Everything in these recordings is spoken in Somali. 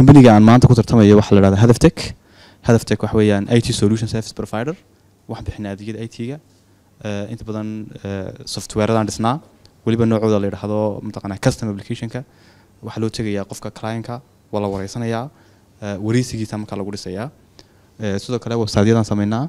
kambaniga aan maanta ku tartamayo waxaa la dhahdaa hadaftech hadaftech waxa weeyaan i t solution service provider waxaan bixinaa adeegyada i t-ga inta badan softwareadaan dhisnaa weliba noocooda la yidhaahdo mataqanaa custom applicationka waxaa loo tegayaa qofka clientka waa la wareysanayaa wareysigiisa markaa lagu dhisayaa sidoo kale websiteyadaan sameynaa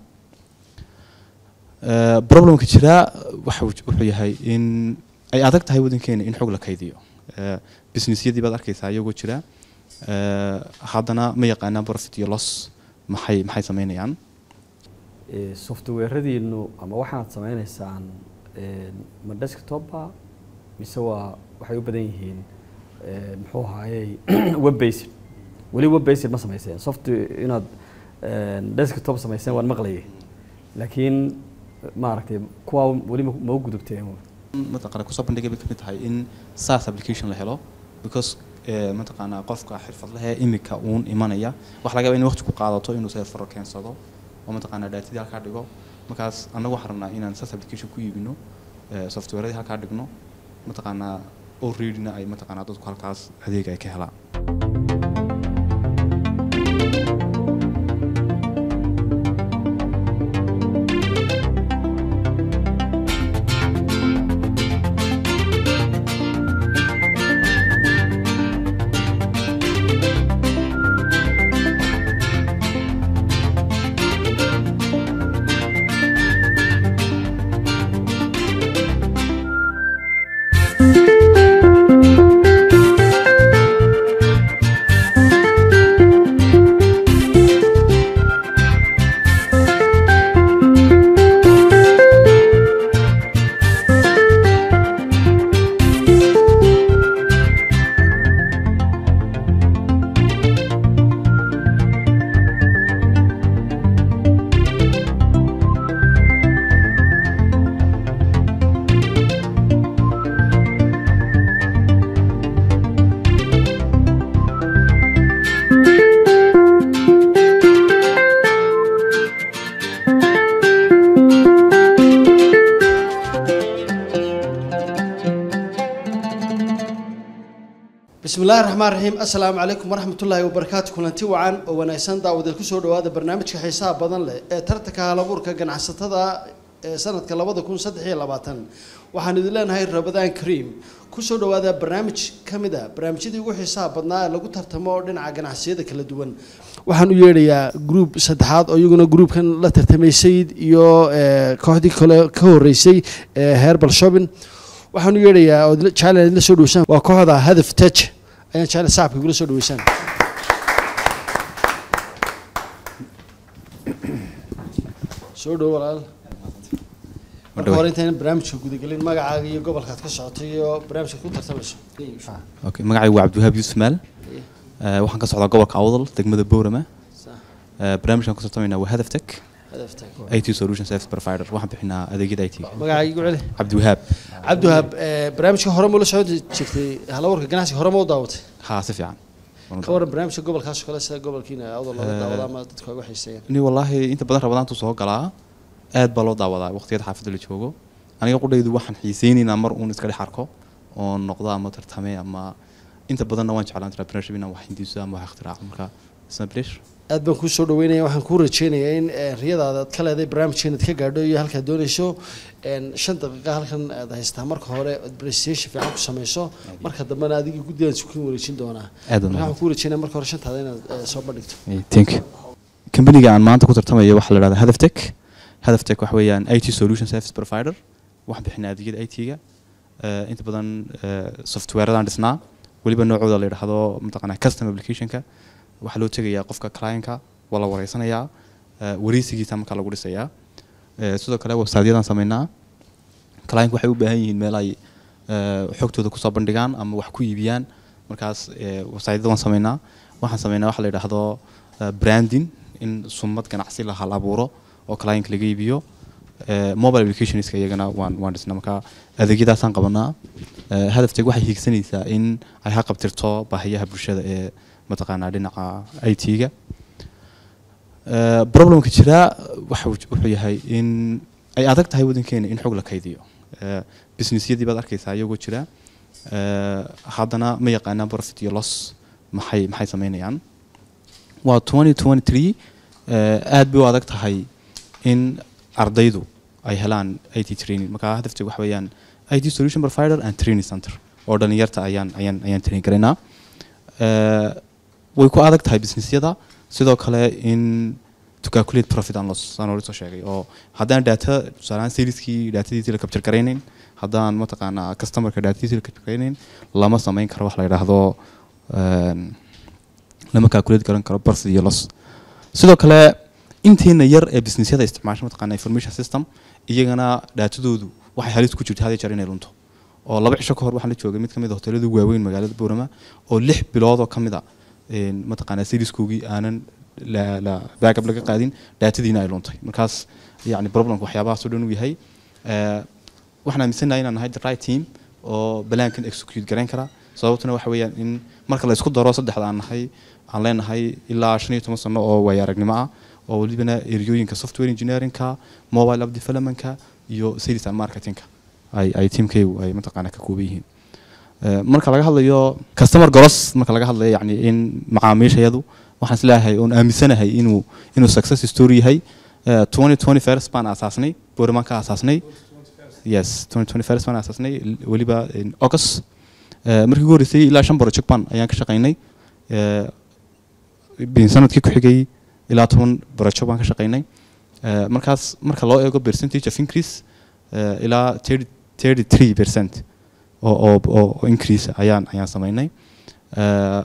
problemka jira waxa wuxuu yahay in ay adag tahay wadankeena in xog la kaydiyo businessyadii baad arkaysaa iyagoo jira haddana ma yaqaanaan profit iyo loss maxay maxay sameynayaan softwaradiinu ama waxaad sameyneysaan ma desktopa mise waa waxay u badan yihiin muxuu ahaayey web based weli web based ma sameyseen soft inaad desktop sameyseen waan maqlayay laakiin maaragtay kuwaa weli ma u gudubteen mataqana kusoo bandhigay bay kamid tahay in saas application la helo because mataqaanaa qofka xirfadlehe imika uun imanaya waxa laga yaba in waqti ku qaadato inuu serfaro keensado oo mataqaanaa daatadii halkaa dhigo markaas annagu waxaan rabnaa inaan saas application ku iibino softwareadii halkaa dhigno mataqaanaa alreadyna ay mataqaanaa dadku halkaas adeeg ay ka helaan bismi illaahi raxmaan raxiim assalaamu calaykum waraxmatullaahi wabarakaatu kulanti wacan oo wanaagsan daawadeed kusoo dhawaada barnaamijka xiisaha badan leh ee tartanka halabuurka ganacsatada ee sanadka labada kun saddex iyo labaatan waxaan idin leenahay rabadaan kariim kusoo dhawaada barnaamij ka mid a barnaamijyadii ugu xiisaha badnaa ee lagu tartamo dhinaca ganacsiyada kala duwan waxaan u yeedhayaa gruub saddexaad oo iyaguna gruubkan la tartamay sayid iyo kooxdii kale ka horeysay ee herbal shopping waxaan u yeedhayaa oo jecel idinla soo dhaweysaan waa kooxda hadaf tej ayaan jecel sacabka igula soo dhaweysaan soo dhowo walaal marka hore intaynan barnaamijka gudagelin magacaaga iyo gobolkaad ka socotay iyo barnaamijkaad ku tartamayso okay magacaygu waa cabdiwahaab yuusuf maal waxaan ka socdaa gobolka awdal degmada boorama barnaamijkan ku tartamaynaa waa hadaf tech hadaf tej IT solution service provider waxaan bixinaa adeegyada IT magacaaga igu celi cabdiwahaab cabdiwahaab barnaamijka hore ma la socon jirtay halawarka ganacsiga hore ma u daawatay haa si fiican ka waran barnaamijka gobolkaas oo kale sida gobolkiina awdal looga daawada ama dadku ay uga xiiseeyaan ni wallaahi inta badan rabadaantu soo galaa aad baa loo daawadaa waqtiyada xaafadda la joogo aniga qudhaydu waxaan xiiseynaynaa mar uun iska dhex arko oo noqdo ama tartame ama inta badanna waan jeclaan entrepreneurship inaan wax hindiso ama wax ikhtiraacdo marka isna pleasure aad baan kuu soo dhaweynaya waxaan kuu rajeynayaa in riyadaada aad ka leedahay barnaamijkeena ad ka gaadho iyo halkaad dooneyso shan daqiiqa halkan aad haystaa marka hore aad presentation fiican ku sameyso marka dambena adigii guddigaan sukin wareejin doonaa aad marka waxaan kuu rajeynaya marka hore shantaada inaad soo bandhigto thank you kambaniga aan maanta ku tartamayo waxaa la dhahdaa hadaftech hadaftech waxa weeyaan i t solution service provider waxaan bixinaa adeegyada i t-ga inta badan softwareadaan dhisnaa weliba noocooda la yidhaahdo mataqanaa custom applicationka waxaa loo tegayaa qofka clientka waa la wareysanayaa wareysigiisa markaa lagu dhisayaa sidoo kale websiteyadaan sameynaa client waxay u baahan yihiin meel ay xogtooda kusoo bandhigaan ama wax ku iibiyaan markaas websiteyada waan sameynaa waxaan sameynaa waxa la yidhaahdo branding in sumad ganacsi la hal abuuro oo client laga iibiyo mobile applicationska iyagana waan waan dhisnaa marka adeegyadaasaan qabanaa hadafteeg waxay hiigsanaysaa in ay ha qabtirto baahiyaha bulshada ee mataqaanaa dhinaca i t-ga problemka jira waxa wuxuu yahay in ay adag tahay wadankeena in xog la kaydiyo businessyadii baad arkaysaa iyagoo jira haddana ma yaqaanaan profit iyo loss maxay maxay sameynayaan waa 2023 eh, aad bay u adag tahay in ardaydu ay helaan IT training marka hadafteedu waxa weeyaan IT solution provider and training center oo dhalinyarta ayaan ayaan ayaan train garaynaa Eh, way ku adag tahay businessyada sidoo kale in to calculate profit and loss saan hore soo sheegay oo haddaan data tusaalehaan saleskii datadiisii la capture garaynayn haddaan mataqaanaa customerka datadiisii la capture garaynayn lama samayn karo wax la yidhaahdo een, lama calculate garan karo profit iyo loss sidoo kale intiina yar ee businessyada isticmaasha mataqaanaa information system iyagana daatadoodu waxay halis ku jirta had iyo jeer inay lunto oo laba cisho ka hor waxaan la joogay mid ka mid a hoteelada ugu waaweyn magaalada boorama oo lix bilood oo ka mid a een, mataqaanaa seriskoogii aanan la la backup laga qaadin daatadiina ay luntay markaas yani problemka waxyaabahaas oo dhan uu yahay Eh, waxaan aaminsanahay inaan nahay the right team oo balaankan execute garayn kara sababtuna waxa weeyaan in marka la isku daro saddexda aan nahay aan leenahay ilaa shan iyo toban sano oo waaya aragnimo ah oo welibana eryooyinka software engineeringka mobile app developmentka iyo sales and marketingka ay ay teamkaygu ay mataqaanaa ka kooban yihiin Eh, marka laga hadlayo customer goros marka laga hadlayo yani in macaamiishayadu waxaan isleeyahay oon aaminsanahay inuu inuu success story yahay Eh, 2020 first baan aasaasnay boorimaan ka aasaasnay yes 2020 first baan aasaasnay l- weliba in august Eh, markii ugu horreysay ilaa shan project baan ayaan ka shaqaynay Eh, bin sanadkii ku xigay ilaa toban project baan ka shaqaynay Eh, markaas marka loo eego percentage of increase eh, ilaa 30 33 percent oo oo oo oo increase ayaan ayaan samaynay Eh,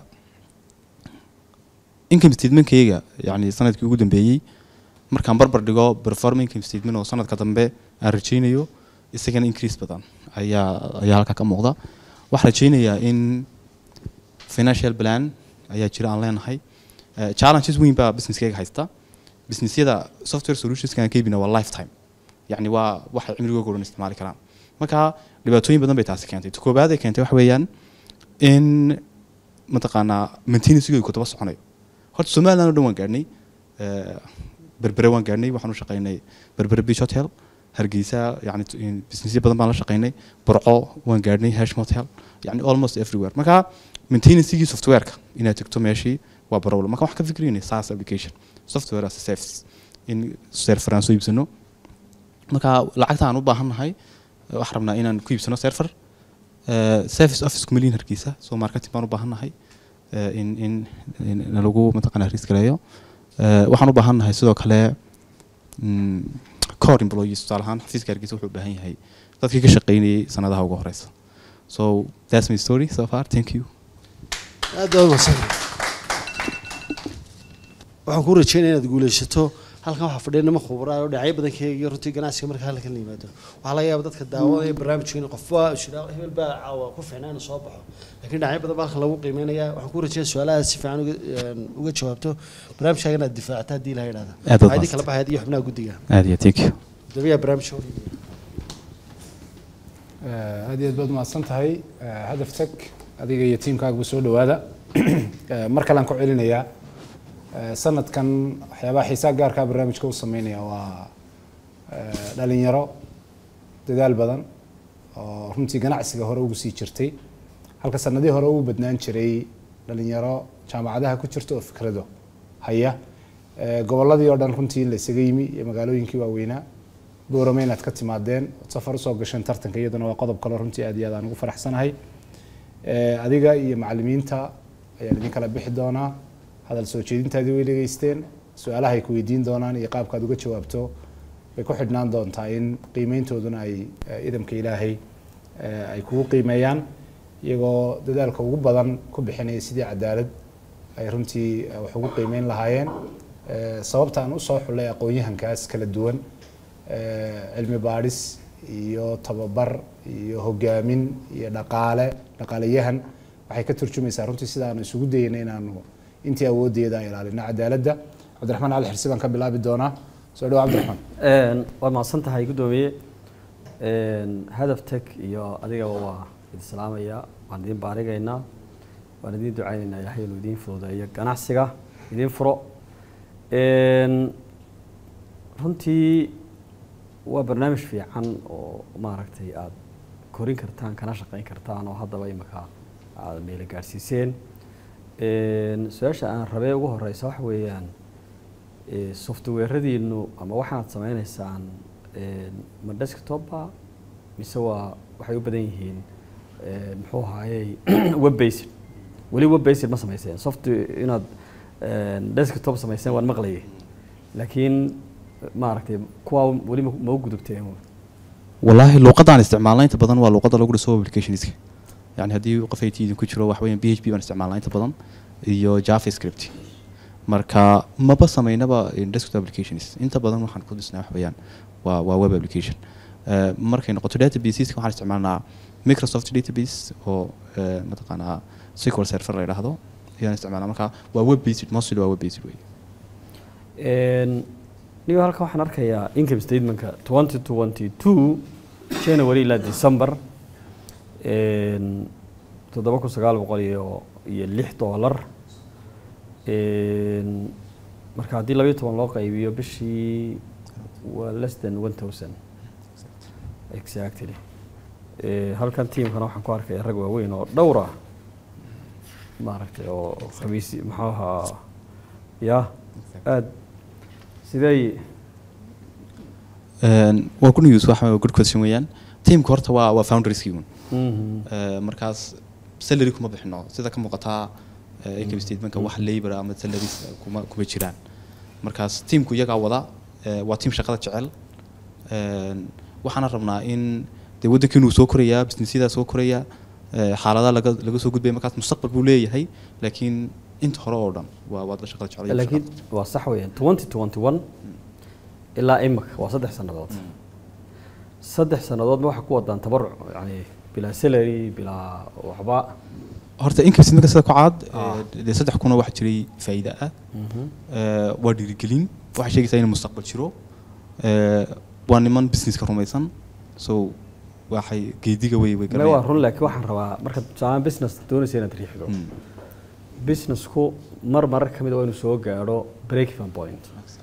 income statementkayga yani sanadkii ugu dambeeyey markaan barbar dhigo performing income statement oo sanadka dambe aan rajaynayo isagana increase badan ayaa ayaa halkaa ka muuqda waxaan rajaynayaa in financial plan ayaa jira aan leenahay Eh, challenges weyn baa businesskayga haysta businessyada software solutionska aan ka iibina waa lifetime yani waa waxay cimrigooga o dhan isticmaali karaan marka dhibaatooyin badan bay taasi keentay ta koobaad ay keentay waxa weeyaan in mataqaanaa maintenancegooda ku daba soconayo horta somaliland oo dhan waan gaadhnay Eh, berbere waan gaadhnay waxaan u shaqaynay berbere beach hotel hargeysa yani t- in businessyo badan baan la shaqaynay burco waan gaadhnay hashim hotel yani almost everywhere marka maintenancegii softwareka inaad tegto meeshii waa problem marka waxaan ka fikrinay saas application software as a service in server aan soo iibsano marka lacagta aan u baahannahay eh, waxaan rabnaa inaan ku iibsano server Eh, service office kumaliin hargeysa so marketing baan u baahannahay eh, in in in in lagu mataqaanaa risk gareeyo Eh, waxaan u baahannahay sidoo kale mm, core employees tusaale ahaan xafiiska hargeysa wuxuu u baahan yahay dadkii ka shaqaynayay sanadaha ugu horeysa so that's my story so far thank you aad baa umahadsan waxaan ku rajeynaya inaad guuleysato halkan waxaa fadhiya niman khubraa oo dhinacyo badan ka eegiyo runtii ganacsiga marka halkan la yimaado waxaa laga yaaba dadka daawadaya barnaamijka in qofba shira hebel baa caawa ku fiicnaa inuu soo baxo laakiin dhinacyo badan baa halkan lagu qiimeynaya waxaan ku rajeynaya su-aalaha si fiican uga een, uga jawaabto barnaamijkaaga inaad difaacata haddii ilaha idhahda Aad baad waxaa idin mahadsan. kala baxay adiyo xubnaha guddiga aad iyo thank you dabiya barnaamijka hor yimid. Eh, aad iyo aad baad umahadsan tahay Eh, hadaf tag adiga iyo tiimkaaguba soo dhowaada Eh, mar kalean ku celinayaa Eh, sanadkan waxyaabaha xiisaa gaarkaa barnaamijka u sameynaya waa eh, dhalinyaro dadaal badan oo runtii ganacsiga hore ugu sii jirtay halka sanadihii hore ugu badnaan jiray dhalinyaro jaamacadaha ku jirta oo fikrado haya Eh, gobolladii oo dhan runtii in la isaga yimi iyo magaalooyinkii waaweynaa boorame inaad ka timaadeen ood safar usoo gasheen tartanka iyaduna waa qodob kale runtii aad iyo aad aan ugu faraxsanahay Eh, adiga iyo macalimiinta ayaan idin kala bixi doonaa hadal soo jeedintaadii way dhegeysteen su-aalaha ay ku weydiin doonaan iyo qaabkaad uga jawaabto way ku xidhnaan doontaa in qiimeyntooduna ay eh, idamka ilaahay eh, ay kugu qiimeeyaan iyagoo dadaalka ugu badan ku bixinaya sidii cadaalad ay runtii eh, wax ugu qiimeyn lahaayeen Eh, sababta aan usoo xulay aqoon-yahankaas kala duwan eh, cilmi baadhis iyo tababar iyo hogaamin iyo dhaqaale dhaqaaleyahan waxay ka turjumaysaa runtii sida aanu isugu dayeyna inaanu intii awoodeeda aan ilaalino cadaaladda cabdiraxmaan cali xirsi baan ka bilaabi doonaa soo dhawo cabdiraxmaan Een, waad mahadsan tahay guddoomiye Een, hadaf tag iyo adigaba waa idin salaamaya waan idin baarigaynaa waan idin ducaynaynaa ilaahay inuu idiin fududeeyo ganacsiga idiin furo Een, runtii waa barnaamij fiican oo maaragtay aad korin kartaan kana shaqayn kartaan oo haddaba imika aad meelo gaadhsiiseen Een, su-aasha aan rabee ugu horeysa waxa weeyaan ee, softwaradiinu ama waxaad sameyneysaan een, ma desktopba mise waa waxay u badan yihiin een, muxuu ahaayey web based weli web based ma sameyseen soft inaad een, desktop sameyseen waan maqlayay laakiin maaragtay kuwaa weli ma ma u gudubteen والله luuqadaan isticmaalna inta badan waa luuqada lagu dhiso applicationska yani haddii qof IT idinku jiro wax weeyaan PHP baan isticmaalnaa inta badan iyo JavaScript marka maba sameynaba in desktop applications inta badan waxaan ku dhisnaa wax weeyaan waa waa web application Eh, markay noqoto databases waxaan isticmaalnaa Microsoft database oo eh, mataqaanaa SQL server la yidhaahdo ayaan isticmaalnaa marka waa web based mostly waa web based wey Een, niyo halkan waxaan arkayaa income statementka twenty twenty two january ilaa december een, toddoba kun sagaal boqol iyo iyo lix dollar Een, marka haddii labayo toban loo qaybiyo bishii waa less than one thousand exactly Ee, halkan tiimkana waxaan ku arkaya rag waaweyn oo dhowr ah maaragtay oo khamiis muxuu ahaa ya aad sidee Een, waa good news waxa waa good question weeyaan teamka horta waa waa founderskii un Mhm. Eh, markaas salary kuma bixino sida ka muuqataa eh, income statementka wax labor ama salaries kuma kuma jiraan markaas teamku iyagaa wada eh, waa team shaqada jecel Een, waxaana rabnaa in dee waddanka inuu soo korayaa businessyada soo koraya eh, xaaladaha laga laga soo gudbaya markaas mustaqbal buu leeyahay laakiin inta hore oo dhan waa waa dad shaqada jecel iyo laakiin shaqada. waa sax weeyaan twenty twenty one ilaa imika waa saddex sannadood saddex sannadoodna waxaa ku wadaan tabaruc yani bilaa salary bilaa waxba horta income statementka sida ku caad Ah. eh, dee saddex kuna waxa jiray faa'iido ah Eh, waa dhiirigelin waxay sheegaysaa inuu mustaqbal jiro Eh, waa niman businesska rumaysan so waxay geediga way way me waa run laakiin waxaan rabaa marka tusaale business doonaysa inaad riixdo Mm. businessku mar marar ka mid a waa inuu soo gaadho break-even point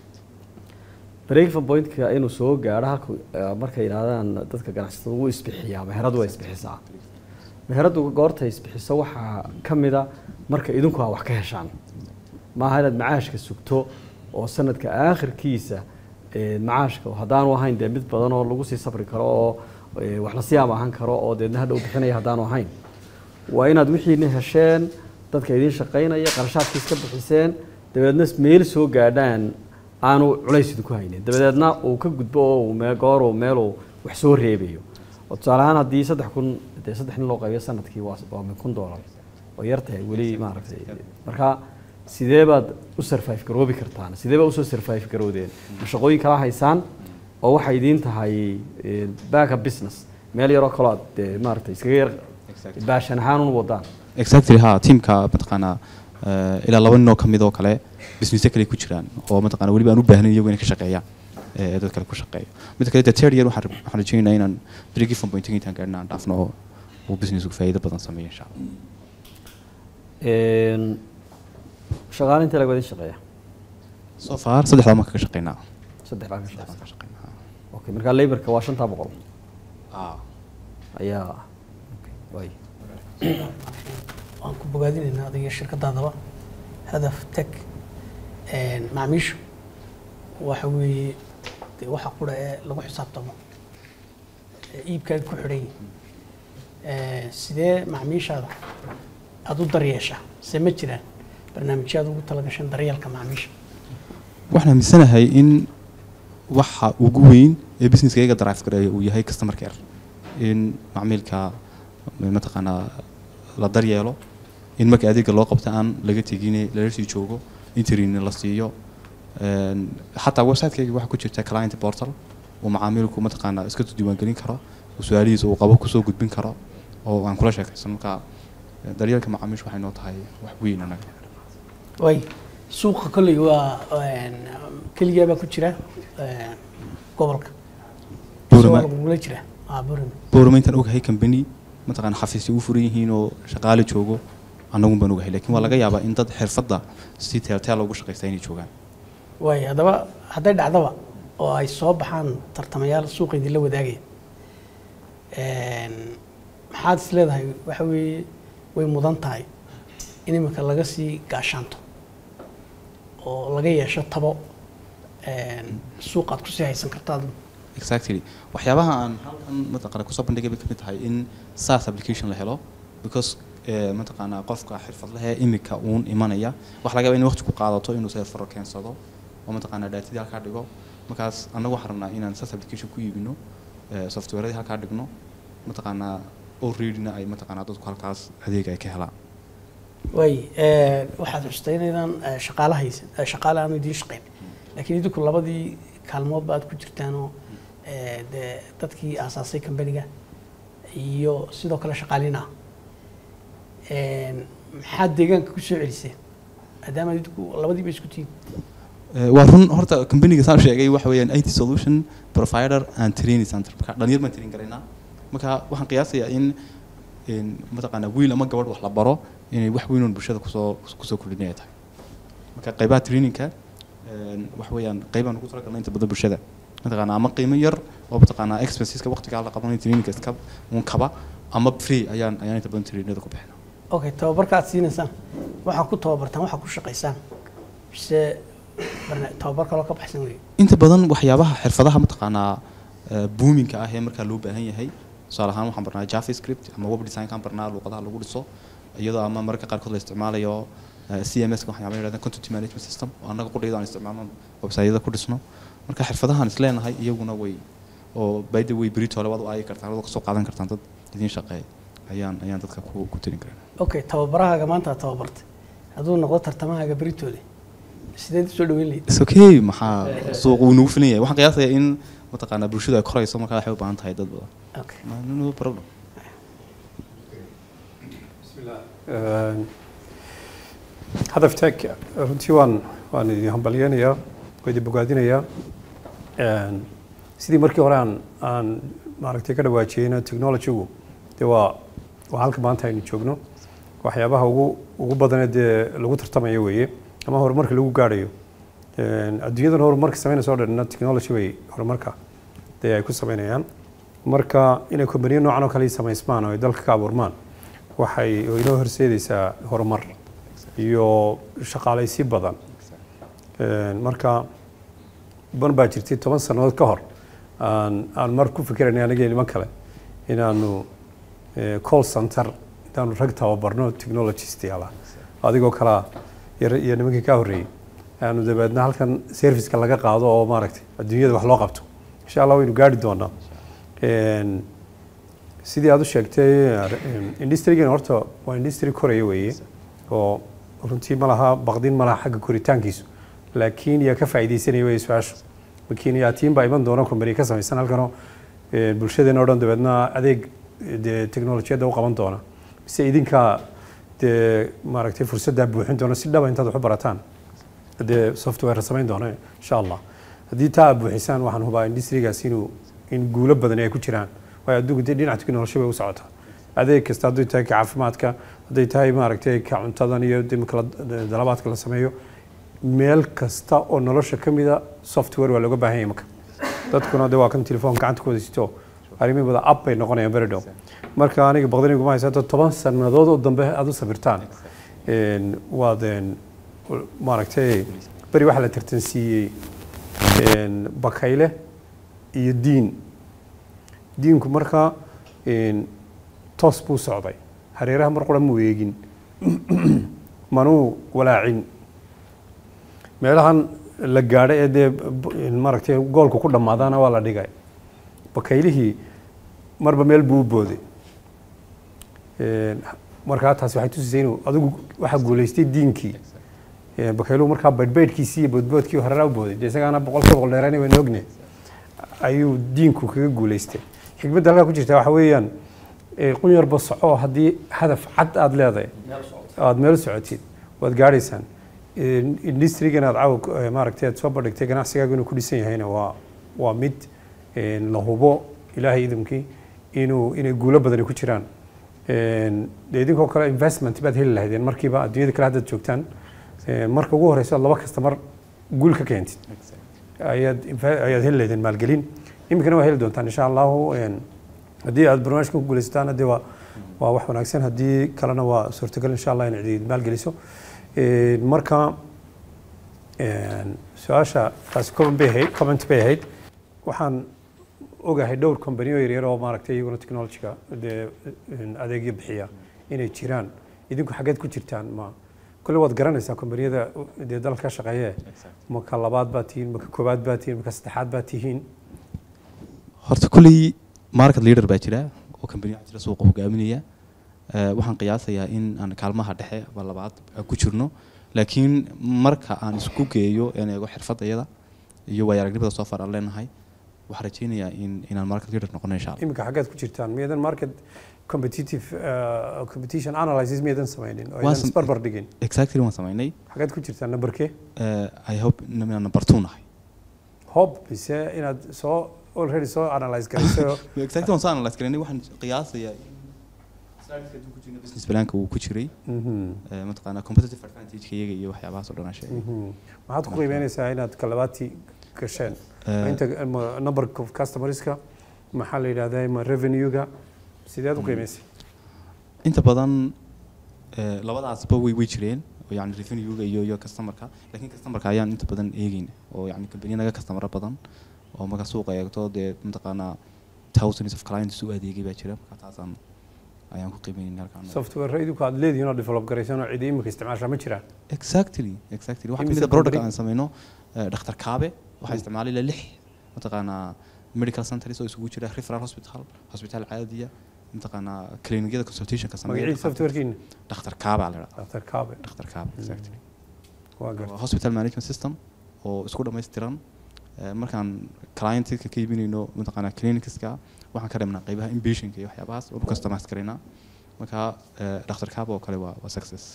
break-even point-ka inuu soo gaadho halka eh, markay yidhahdaan dadka ganacsatada wuu isbixiyaa meheradu waa isbixisaa meheradu goorta isbixiso waxaa ka mid a marka idinku aa wax ka heshaan maaha inaad macaashka sugto oo sanadka aakhirkiisa eh, macaashka haddaanu ahayn dee mid badan oo lagu sii safri karo oo eh, wax lasii amaahan karo oo deedna hadhow bixinaya haddaanu ahayn waa inaad wixiina hesheen dadka idiin shaqaynaya qarashaadkii iska bixiseen dabeedna meel soo gaadhaan aanu culays idinku haynin dabadeedna uu ka gudbo oo uu mee- goor uu meeluu wax soo reebayo oo tusaale ahaan haddii saddex kun dee saddex nin loo qaybiyo sanadkii waa waa min kun doolar oo yar tahay weli maaragtay marka sidee baad u survive garoobi kartaan sidee baad usoo survive garoodeen ma shaqooyin kala haysaan oo waxay idiin tahay eh, backup business meel yaroo kaloo aad dee maaragtay iskaga yar Exactly. baashan ahaan un wadaan exactly ha teamka mataqaanaa eh, ilaa laba nin oo kamid oo kale businessyo kale ku jiraan oo mataqaana weliba aan u baahnayn iyagu inay ka shaqeeyaan eh, dad kale ku shaqeeyo mid kale the third year waxaan rab- waxaan rajaynaynaa inaan break-even point intaan gaarina aan dhaafno oo uu businessku faa'iido badan sameeyo insha allah Een, shaqaale intee laga wadin shaqeeya so far saddexdaa marka ka shaqeynaa saddex baa ka saddexdaa shaqeeya ka shaqeynaa okay marka laborka waa shantaa boqol ah ayaa okay, waay waan ku bogaadinaynaa adiga shirkadaadaba hadaf tech een, macaamiishu waxa weeye dee waxa qura ee lagu xisaabtamo ee iibkaaga ku xidhan yihin Ee, sidee macaamiishaada aada u daryeesha se ma jiraan barnaamijyo aad ugu talagashan daryeelka macaamiisha waxaan aaminsanahay in waxa ugu weyn ee businesska iyaga drive gareeya uu yahay customer care in macmiilka mataqaanaa la daryeelo in marka adeega loo qabto aan laga tegine lala sii joogo interin la siiyo Een, xataa website-kayga waxaa ku jirta client portal uu macaamilku mataqaanaa iska diiwaangelin karo uu su-aalihiisa uu qabo kusoo gudbin karo oo aan kula sheekaysan marka daryeelka macaamiisha waxay noo tahay wax weyn anaga way suuqa kolley waa een, keligaa baa ku jira een, gobolka Boorama. Soo lagugula jira Ah, Boorama. boorama intaan ogahay company mataqaana xafiisyo u furan yihiin oo shaqaale joogo annagun baan ogahay laakiin waa laga yaabaa in dad xirfadda si teelteel ugu shaqaysta inay joogaan waay haddaba hadday dhacdaba oo ay soo baxaan tartamayaal suuqa idinla wadaagaya Een, maxaad is leedahay waxa weeye way mudan tahay in iminka laga sii gaashaanto oo laga yeesho tabo een, suuqaad kusii haysan kartaad exactly waxyaabaha aan halkan mataqaana kusoo bandhigay bay kamid tahay in SaaS application la helo because eh, mataqaana qofka xirfadlaha ee imika uun imanaya waxa laga yaabaa in waqti ku qaadato inuu server keensado oo mataqaana datadii halkaa dhigo markaas annagu waxaan rabnaa inaan SaaS application ku iibino eh, softwareadii halkaa dhigno mataqaana alreadyna ay mataqaana dadku halkaas adeeg ay ka helaan waay een, waxaad xustay inaydaan eh, shaqaale haysan eh, shaqaale aanu idiin shaqayn laakiin idinku labadii kaalmoodba aad ku jirtaanoo eh, dee dadkii aasaasay kambaniga iyo sidoo kale shaqaalina maxaad deegaanka ku soo celiseen maadaama idinku labadiiba isku tihiin Eh, waa run horta companiga saan sheegay waxa weeyaan IT solution provider and training center marka dhalinyar baan train garaynaa marka waxaan qiyaasayaa in in mataqaana wiil ama gabadh wax la baro inay wax weyn oo bulshada kusoo kusoo kordhinaya tahay marka qaybaha trainingka een, waxa weeyaan qaybaan ugu talagalnay inta badan bulshada mataqaana ama qiimo yar oo mataqaana expenseska waqtigaa la qabanay trainingka iska uun kaba ama free ayaan ayaan inta badan trainingada ku bixinaa okay tababarka aad siinaysaan waxaa ku tababartaan waxaa ku shaqaysaan mise barna- tababar kaloo ka baxsan wey inta badan waxyaabaha xirfadaha mataqaanaa eh, boominka ah ee markaa loo baahan yahay tusaale ahaan waxaan barnaa javascript ama web design kaan barnaa luuqadaha lagu dhiso iyadoo ama mararka qaarkood la isticmaalayo eh, cms ka waxyaaba yidhahdaan content management system oo annaga qudhayda aan isticmaalno website-yada ku dhisno marka xirfadahan is leenahay iyaguna way oo by the way berito labaad u aagi kartaan adoo kasoo qaadan kartaan dad idiin shaqeeya ayaan ayaan dadka ku ku tirin karaa okay tababarahaaga maanta aad tababartay hadduu noqdo tartamahaaga beritoole sideed usoo dhaweyn lahayd is okay maxaa suuq uu nagu filan yahay waxaan qiyaasayaa in mataqaanaa bulshadu ay korayso markaa waxay u baahan tahay dad badan okay No- no problem Een, hadaf tech runtii waan waan idin hambalyeynayaa waa idin bogaadinayaa Een, sidii markii hore aan aan maaragtay ka dhawaajiyeyna technology-gu dee waa waa halka maanta aynu joogno waxyaabaha ugu ugu badanee dee lagu tartamayo weeye ama horumarka lagu gaadhayo Een, adduunyadan horumarka samaynaysa oo dhanna technology bay horumarka dee ay ku samaynayaan marka inay kombaniyo noocan oo kale samaysmaan oo ay dalka ka abuurmaan waxay oo inoo horseedaysaa horumar iyo shaqaalaysi badan Een, marka ban baa jirtay toban sannadood ka hor aan aan mar ku fikiraynay aniga iyo niman kale inaanu eh, call center intaanu rag tababarno technologist yaala adigoo kalaa iyo iyo nimankii ka horreeyey aanu dabeedna halkan serviceka laga qaado oo maaragtay adduunyada wax loo qabto insha allah waynu gaari doonaa Een, sidii aad u sheegtay industrigan horta waa industry koraya weeye oo runtii ma laha baqdin ma laha xagga koritaankiisu laakiin yaa ka faa'iidaysanaya weye su-aashu laakiin yaa tiin baa iman doona company ka samaysan halkanoo eh, bulshadeena oo dhan dabeedna adeeg eh, dee teknolojiyadda u qaban doona mise idinkaa dee maaragtay fursaddaa buuxin doona si dhaba intaad wax u barataan dee software samayn doona insha allah haddii taa aad buuxisaan waxaan hubaa industrigaas inuu in guulo badan ay ku jiraan waayo adduunku dee dhinaca teknoloji bay u socotaa adeeg kasta hadday tahay ka caafimaadka hadday tahay maaragtay ka cuntadan iyo dimka la- dalabaadka la sameeyo meel kasta oo nolosha ka mida software waa looga baahan yahay marka dadkuna de waa kan telefoon gacanta ku wada sito arrimihi wada app bay noqonayaan beri dhow marka aniga baqdaniguma haysa hadda toban sannadood oo dambe aad u sabirtaan Een, waad een, maaragtay beri waxaa la tartansiiyey een, bakayle iyo diin diinku marka een, toos buu socday hareeraha mar qura muu eegin manuu walaacin meelahan la gaadhay ee dee b- maaragtay goolku ku dhammaadaana waa la dhigay bakaylihii marba meel buu u booday Een, markaa taasi waxay tusisay inuu adigu waxaa guulaystay diinkii Een, bakayluhu markaa baydhbaydhkiisii iyo boodboodkii hareeraha u booday dee isagaana boqolkiiba boqol dheeraanay waan ogne ayuu diinku kaga guulaystay xikmadda halkaa ku jirta waxa weeyaan ee, qun yarba soco haddii hadaf cad aada leedahay aada meel socotid waad gaadhaysaan Een, industrigan aad caawa ku- ee, maaragtay aad soo bandhigtay ganacsigaaga inuu ku dhisan yahayna waa waa mid een, la hubo ilaahay idamkii inuu inay guulo badani ku jiraan Een, dee idinkoo kale investment baad heli lahaydeen markiiba adduunyada kale haddaad joogtaan Een, marka ugu horeyso aad laba kastamar guul ka keentid ayaad infa- ayaad heli lahaydeen maalgelin iminkana waa heli doontaan insha allahu Een, haddii aad barnaamijkan ku guuleysataan haddii waa waa wax wanaagsan haddii kalena waa suurtagal insha allah in cidi maalgeliso Een, marka een, su-aasha taasi comment bay ahayd comment bay ahayd waxaan ogahay dhowr companiyo yaryar oo maaragtay iyaguna technologyga dee een, adeegyo bixiya inay jiraan idinku xaggeed ku jirtaan ma kule waad garanaysaa kombaniyada dee dalka ka shaqeeye ma ka labaad baa tihiin ma ka koowaad baa tihiin ma ka saddexaad baa tihiin horta kulley market leader baa jira oo company waxaa jira suuqa hogaaminaya Eh, waxaan qiyaasayaa in aan kaalmaha dhexe ama labaad aan ku jirno laakiin marka aan isku geeyo een eego xirfadayada iyo waaya aragnimada soo far aan leenahay waxaan rajeynayaa in inaan market leader noqono insha allah iminka xaggeed ku jirtaan miyadan market competitive uh, competition analysis miyadan samaynin oo Waan idan sam- isbarbar dhigin exactly waan samaynay xaggeed ku jirtaan numberkee Eh, i hope inaan number two nahay hob mise inaad soo already soo analyze garayso exactly waan soo analyse garanay waxaan qiyaasayaa in slideska hadduu ku jirno business planka uu ku jiray Mhm, eh, mataqaanaa competitive advantage iyaga iyo waxyaabahaas oo dhan aan sheegay mhm. maxaad ku qiimeynaysaa inaad ka labaadtii gasheen Eh, inta ma number of customerska maxaa la yidhahdaa ma revenue-ga sideed u qiimeysay inta badan eh, labadaasba way way jireen oo yani revenue-ga iyo iyo customerka laakiin customerka ayaan inta badan eegeyna oo yani company naga customera badan oo marka suuqa eegto dee mataqaanaa thousands of clients u adeegay baa jira marka taasaan ayaan ku qiimeynayna halkaan software idinku aad leedihiin oo develop garaysan oo cidi imika isticmaashaa ma jiraan exactly exactly waxaa Imise kamid a product company? aan sameyno eh, dhakhtar kaabe waxaa isticmaalay ilaa lix mataqaanaa medical centers oo isugu jira referral hospital hospital caadiya mataqaanaa clinicyada consultationka sameeya magacii softwarekiina dhakhtar kaabe aa la idhahdaa dr kaabe dhakhtar kaabe exactly waa waa garta hospital management system oo isku dhammaystiran Eh, markaan clientka ka iibinayno mataqaanaa clinicska waxaan ka reebnaa qeybaha inpatientka iyo waxyaabahaas oo customize garaynaa marka eh, dhakhtar kaaba oo kale waa waa success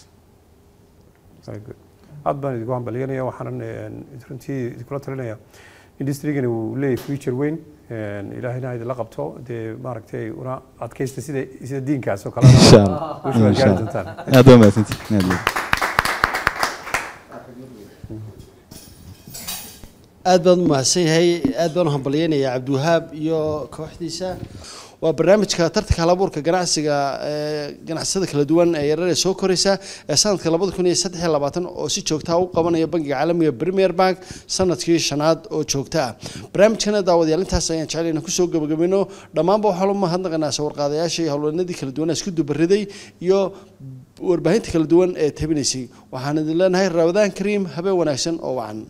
Very good. aad baan idinku hambalyanaya waxaanan een, runtii idinkula talinaya industrygani uu leeyahay future weyn een, ilaahayna ha idinla qabto dee maaragtay una adkaysta sida sida diinkaas oo kalena insha allah guusha waa insha gaari allah doontaan aad baa mahadsantihin aad baa aad baan u mahadsan yahay aad baan u hambalyeynayaa cabdiwahaab iyo kooxdiisa waa barnaamijka tartanka halabuurka ganacsiga ee ganacsiyada kala duwan ee yarar ee soo koraysa ee sanadka labada kun iyo saddex iyo labaatan oo si joogta ah u qabanaya bangiga caalamiga premier bank sanadkii shanaad oo joogta ah barnaamijkana daawadayaal intaas ayaan jecel inaan kusoo gabagabino dhammaanba waxaa loo mahadnaqanaa sawirqaadayaasha iyo howlwanadii kala duwan ee isku dubariday iyo warbaahinta kala duwan ee tabinaysay waxaan idin leenahay ramadaan kariim habeen wanaagsan oo wacan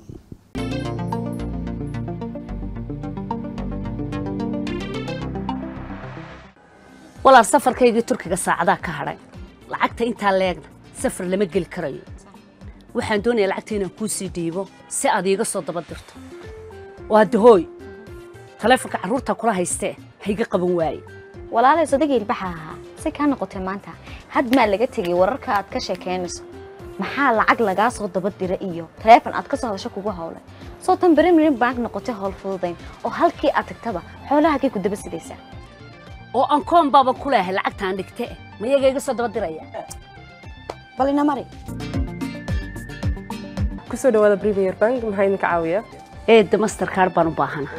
walaal safarkaygii turkiga saacadaa ka hadhay lacagta intaa leegna safar lama geli karayo waxaan doonayaa lacagta inaan kuu sii dhiibo si aad iiga soo daba dirto waa dahooy taleefonka carruurtaa kula haystee hayga qaban waaye walaalay sodagii ilbaxa ahaa si kaa noqotay maanta had maa laga tegay wararka aad ka sheekaynayso maxaa lacag lagaa soo daba dira iyo taleefon aad ka soo hadasho kugu howlay soo tan berimirin bank noqotay howl fududayn oo halkii aad tagtaba xoolahagay ku daba sidaysaa oo aan koon baaba ku leehay lacagtaan dhigte ma iyaga iga soo daba diraya bal ina mari kusoo dhawaada premier bank maxaa idinka caawiya eedda masterkaar baan u baahana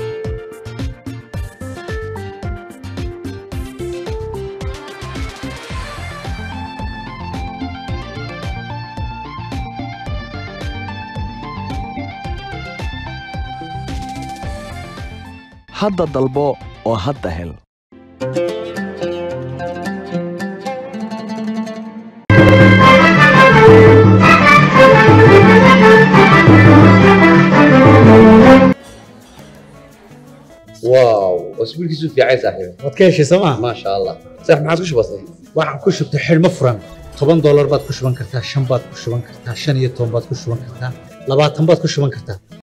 hadda dalbo oo hadda hel واو اسبوعك في عايز صاحبي waad ka heshay sooma ما شاء الله صح ما عاد وش بصير waxaan ku shubtay xidhmo furan toban doolar baad ku shuban kartaa shan baad ku shuban kartaa shan iyo toban baad ku shuban kartaa labaatan baad ku shuban kartaa